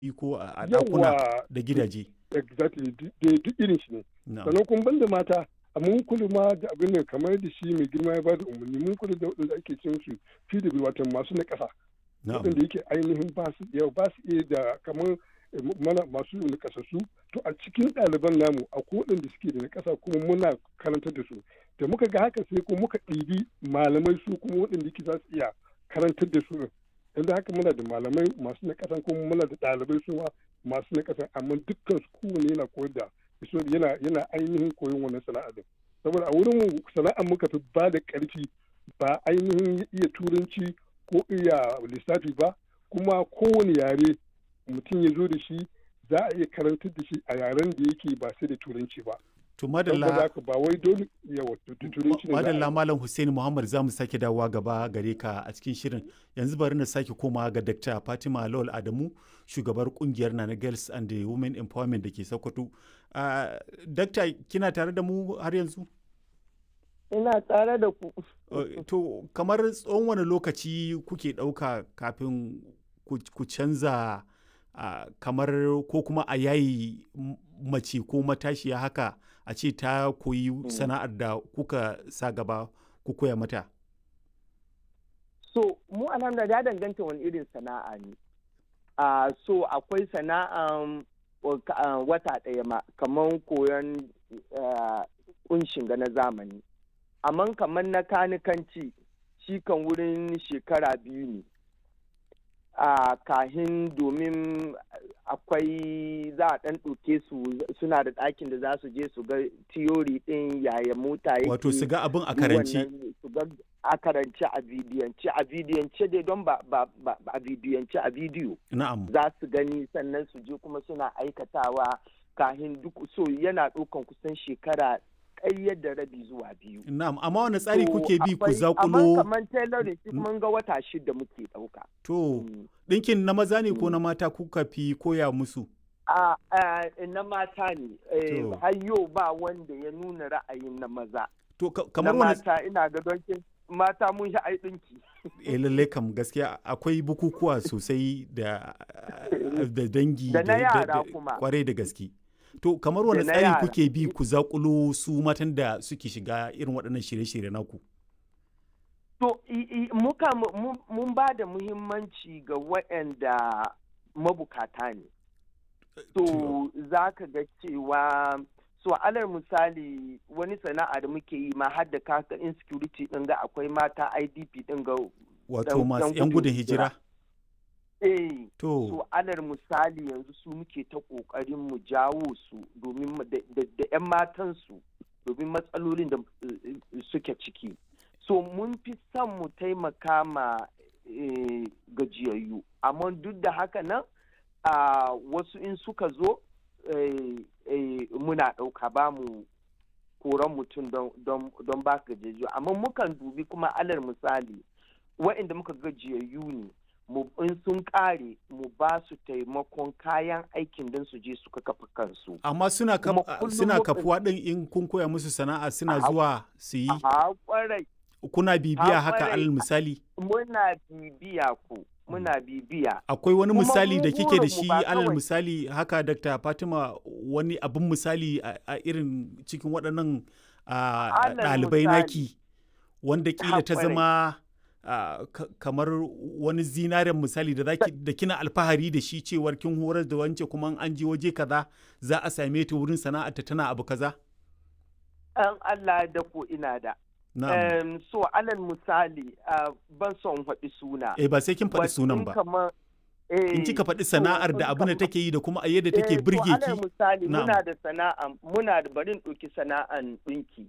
ko a ɗakuna Yawwa, da gidaje. exactly duk duk irin shi ne Na'am. sannan kuma banda mata a mun kula ma da abin da kamar da shi mai girma ya bada umarni mun kula da waɗanda ake cin su PW wato masu na ƙasa Na'am. waɗanda yake ainihin ba su iya ba su iya da kamar eh, mana masu na ƙasassu to a cikin ɗaliban namu akwai waɗanda suke da na ƙasa kuma muna karantar da su da muka ga haka sai kuma muka ɗibi malamai su kuma waɗanda yake za su iya karantar da su yanzu haka muna da malamai masu na ƙasa kuma muna da ɗalibai su ma masu na ƙasa amma dukkan su kowane yana koyar da so yana yana ainihin koyon wannan sana'a din saboda a wurin mu sana'ar muka fi ba da ƙarfi ba ainihin iya turanci ko iya lissafi ba kuma kowane yare mutum ya zo da shi za a iya karantar da shi a yaren da yake ba sai da turanci ba To saboda madalla haka ba wai dole yawa tu- tu- turanci ne za a yi. madalla Malam Hussein Muhammad za mu sake dawowa gaba gare ka a cikin shirin. Yanzu bari na sake komawa ga Dr. Fatima Lawal Adamu, shugabar kungiyar Nana Girls and the Women Empowerment da ke Sokoto. Uh, Dakta kina tare da mu har yanzu? ina tare da ku Uh, to kamar tsawon wani lokaci kuke ɗauka kafin ku ku canza uh, kamar ko kuma a yayi m- mace ko matashiya haka a ce ta koyi sana'ar da kuka sa gaba ku koya mata so mu alhamdulillah ya danganta wani irin sana'a ne a so akwai sana'an wa- ka- ah, wata ɗaya ma kamar koyon ah, kunshin ga na zamani amma kamar na kanikanci shi kan wurin shekara biyu ne a kahin domin akwai za a ɗan ɗauke su suna da ɗakin da za su je su ga tiyori ɗin yaya mota yake wato su ga abin a duk karanci wannan su ga a karance a bidiyance a bidiyance dai don ba ba ba a bidiyance a bidiyo na'am za su gani sannan su je kuma suna aikatawa kahin duk so yana ɗaukan kusan shekara ƙayyar da rabi zuwa biyu na'am amma wani tsari So, kuke bi ku akwai- amma zakulo kamar tailoring shi mun ga wata shida muke ɗauka to Mm. ɗinkin na maza ne ko Mm. na mata kuka fi koya musu a a- na mata ne eh, To. har yau ba wanda ya nuna ra'ayin na maza to ka- na kamar wani mata ina ga don kin- mata mun shi ai ɗinki eh lallai kam gaskiya akwai bukukuwa sosai da da dangi Da na yara kuma. kwarai da gaske to kamar wani Da na tsari yara. kuke bi ku zakulo su matan da suke shiga irin waɗannan shirye-shirye naku To, i- i- muka mu- mu- mun ba da muhimmanci ga waɗanda mabukata ne. To, za ka ga cewa, so alal misali wani sana'a da muke yi ma har da kaka insecurity ɗin ga akwai mata IDP ɗin ga wato dan- masu dan 'yan gudun gudun hijira. hijira eh to so alal misali yanzu su muke ta ƙoƙarin mu jawo su domin mu- da da- da 'yan matansu domin matsalolin da eh, eh, suke ciki. so mun fi son mu taimaka ma eh, gajiyayyu amma duk da haka nan a wasu in suka zo eh, eh, muna ɗauka ba mu koran mutum don- don don ba gajiyayyu amma mukan dubi kuma alal misali waɗanda muka gajiyayyu ne mu in sun ƙare mu ba su taimakon kayan aikin don su je suka kafa kansu amma suna kaf- kuma kullum suna muka- kafuwa din in kun koya musu sana'a suna A- zuwa su yi a kwarai kuna bibiya haka kwarai. alal misali muna bibiya ku muna bibiya akwai wani Kuma misali mu da kike da burinmu shi ba alal kawai- misali haka Dr. Fatima wani abin misali a a irin cikin waɗannan a, Alal ɗalibai misali. naki wanda kila ta kwarai. zama a, ka- kamar wani zinaren misali da zaki da kina alfahari da shi cewar kin horar da wance kuma in an je waje kaza za a same ta wurin sana'arta tana abu kaza an Allah da ko ina da na'am Em, so alal misali ah, ban son faɗi suna eh ba sai kin faɗi But sunan in ba kamar- in eh, kika faɗi so sana'ar da in abin da kamar- take yi da kuma a yadda eh, take to birge alal ki misali Na'am. muna da sana'a muna da barin ɗauki sana'an ɗinki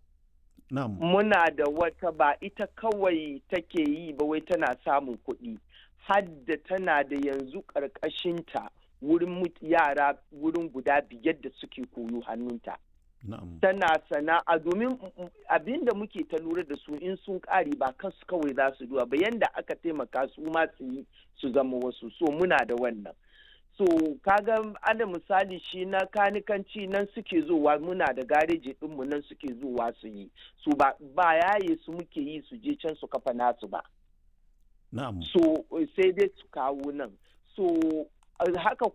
na'am muna da wata ba ita kawai take yi ba wai tana samun kuɗi hadda tana da yanzu ƙarƙashinta wurin mut- yara wurin guda biyar da suke koyo hannunta na'am tana sana'a domin abin da muke ta lura da su in sun ƙare ba kansu kawai za su duwa ba yanda aka taimaka su ma su yi su zama wasu so muna da wannan so kaga ana misali shi na kanikanci nan suke zuwa muna da gareji ɗinmu nan suke zuwa su yi su ba ba yaye su muke yi su je can su kafa nasu ba na'am so sai dai su kawo nan so haka